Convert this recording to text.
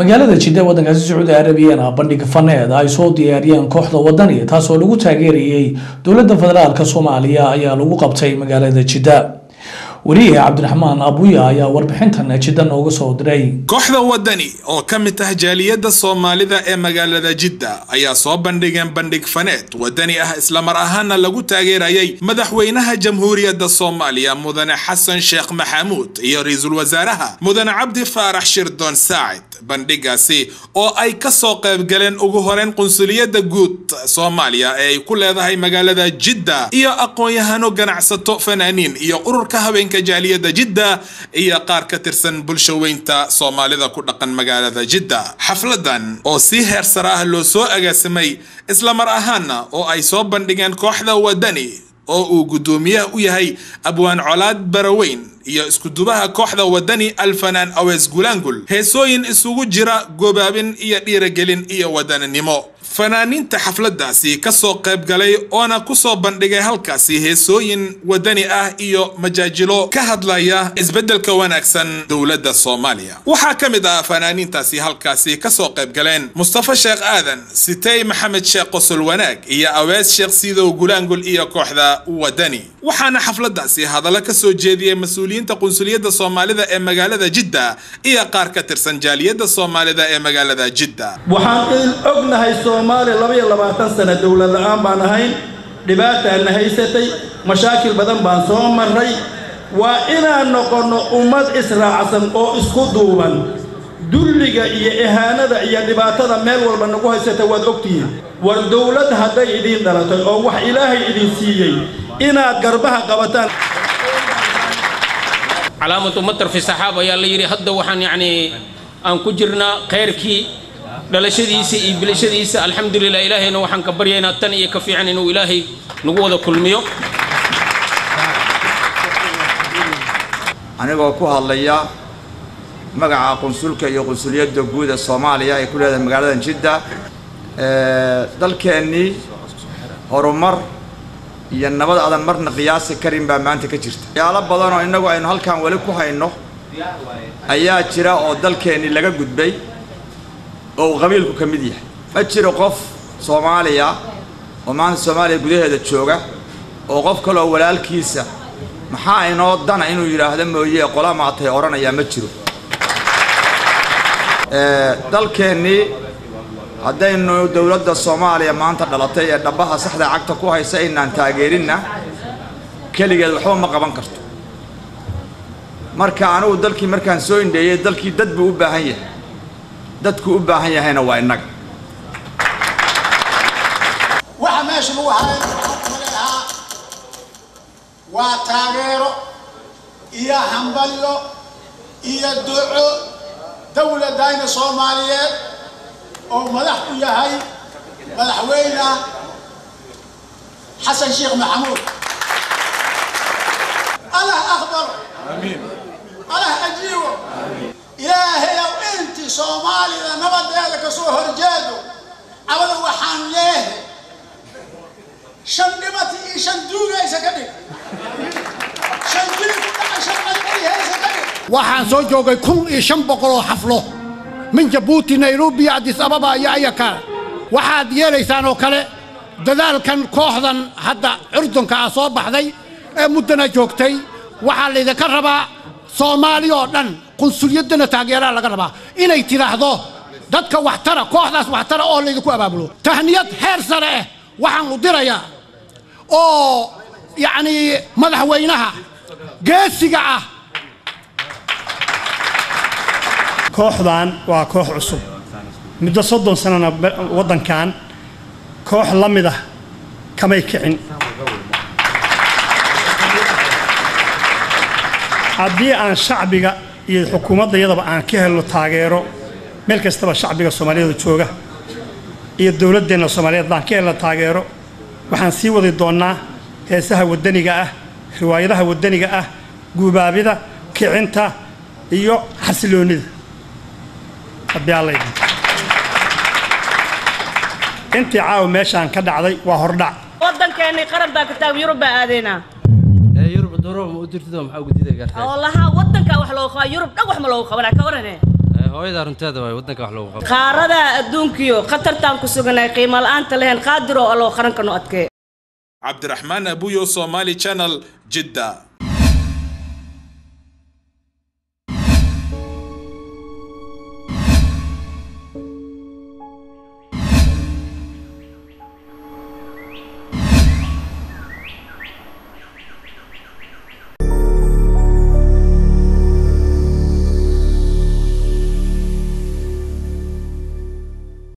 magaalada jidda waddankaasi sacuudi arabiyana bandhig faneed ay soo diyaariyeen kooxda wadani taasoo lagu taageerayay dowladda federaalk soomaaliya ayaa lagu qabtay magaalada jidda wariye cabdiraxmaan abuya ayaa warbixintan jidda nooga soo diray kooxda wadani oo ka mid ah jaaliyadda soomaalida ee magaalada jidda ayaa soo bandhigeen bandhig faneed wadani ah islamar ahaana lagu taageerayay madaxweynaha jamhuuriyadda soomaaliya mudane xasan sheekh maxamuud iyo ra-iisul wasaaraha mudane cabdi faarax shirdoon saacid bandhigaasi oo ay ka soo qaybgaleen ugu horeyn qunsuliyadda guud soomaaliya ee ay ku leedahay magaalada jidda iyo aqoon-yahano ganacsato fanaaniin iyo ururka habeenka jaaliyadda jidda iyo qaar ka tirsan bulshaweynta soomaalida ku dhaqan magaalada jidda xafladan oo si heer sare ah loo soo agaasimay islamar ahaana oo ay soo bandhigeen kooxda wadani oo uu guddoomiyaha u yahay abwaan colaad baraweyn iyo iskudubaha kooxda wadani alfanaan awees gulaangul heesooyin isugu jira gobaabin iyo dhiiragelin iyo wadaninimo fanaaniinta xafladaasi ka soo qayb galay oona ku soo bandhigay halkaasi heesooyin wadani ah iyo majaajilo ka hadlaya isbeddelka wanaagsan dowladda soomaaliya waxaa ka mid ah fanaaniintaasi halkaasi ka soo qayb galeen mustafa sheekh aadan sitey maxamed sheekh qosol wanaag iyo awees sheekh siidow gulaangul iyo kooxda wadani waxaana xafladaasi hadallo ka soo jeediyey mas-uuliyiinta qunsuliyadda soomaalida ee magaalada jidda iyo qaar ka tirsan jaaliyadda soomaalida ee magaalada jidda waxaan ognahay soomaaliya labaiyo labaatan sano dowlad la-aan baan ahayn dhibaataana haysatay mashaakil badan baan soo marray waa inaan noqonno ummad israacsan oo isku duuban dulliga iyo ihaanada iyo dhibaatada meel walba nagu haysata waad ogtihiin war dowlad hadday idiin dhalatay oo wax ilaahay idin siiyey inaad garbaha qabataan calaamatu matar fi saxaab ayaa la yidhi hadda waxaan yacnii aan ku jirnaa khayrkii dhalashadiisa iyo bilashadiisa alxamdulilah ilaahayna waxaan ka baryaynaa tan iyo ka fiican inuu ilaahay nagu wada kulmiyo anigoo ku hadlaya magaca qunsulka iyo qunsuliyadda guud ee soomaaliya ay ku leedahay magaaladan jidda dalkeennii horumar iyo nabad adan marna qiyaasi karin baa maanta ka jirta waxyaalo badan oo innagu aynu halkan weli ku hayno ayaa jira oo dalkeennii laga gudbay oo uu qabiilku ka mid yahay ma jiro qof soomaaliya oo maanta soomaaliya gudaheeda jooga oo qof kaleoo walaalkiisa maxaa inoo dana inuu yidhaahdo mooye qola maatay odhanayaa ma jiro dalkeennii haddaynu dowladda soomaaliya maanta dhalatay ee dhabbaha saxda cagta ku haysa inaan taageerinna keligeed waxba ma qaban karto marka anigu dalkii markaan soo indheeyey dalkii dad buu u baahan yahay dadku u baahan yahayna waa innaga waxa meesha lagu hayo ahaa waa taageero iyo hambalyo iyo duco dowladayna soomaaliyeed oo madax u yahay madaxweyne xasan sheekh maxamuud allah aqbalo allah ajiibo ilaahayow intii soomaalida nabadeeda ka soo horjeedo abada waxaan leehay shan dhibata iyo shan duugaysa ka dhig shan jili ku dhaca shan qalqalihaysa ka dhig waxaan soo joogay kun iyo shan boqol oo xaflo min jabuuti nairobi adis ababa iyo ayaka waxaad yeelaysaan oo kale dadaalkan kooxdan hadda curdunka ah soo baxday ee muddana joogtay waxaa laydinka rabaa soomaali oo dhan qunsulyaddana taageeraa laga rabaa inay tidhaahdo dadka waxtara kooxdaas waxtara oo laydinku abaabulo tahniyad heer sare ah waxaan u dirayaa oo yacnii madaxweynaha geesiga ah kooxdan waa koox cusub muddo soddon sanana waddankan koox la mid ah kamay kicin haddii aan shacbiga iyo xukuumadda iyadaba aan ka helno taageero meel kastaba shacbiga soomaaliyeed jooga iyo dowladdeenna soomaaliyeed baan ka helno taageero waxaan sii wadi doonnaa heesaha waddaniga ah riwaayadaha waddaniga ah guubaabida kicinta iyo xasiloonnida intii caawa meeshaan ka dhacday waa hordhac waddankeennii qaran baa kitaab yurub baa aadeynaa yurub doro ma u dirtid oo maxaa ugu diiday gartay oo lahaa waddankaa wax loogu qabaa yurub dhan wax ma loogu qabanaa ka warane hooyada runteeda waay waddanka wax loogu qabto qaaradaa adduunkiyo khatartaan ku suganay qiimo la'aanta lahayn qaadir oo alloo qaranka no adkee cabdiraxmaan abuyo somali channel jidda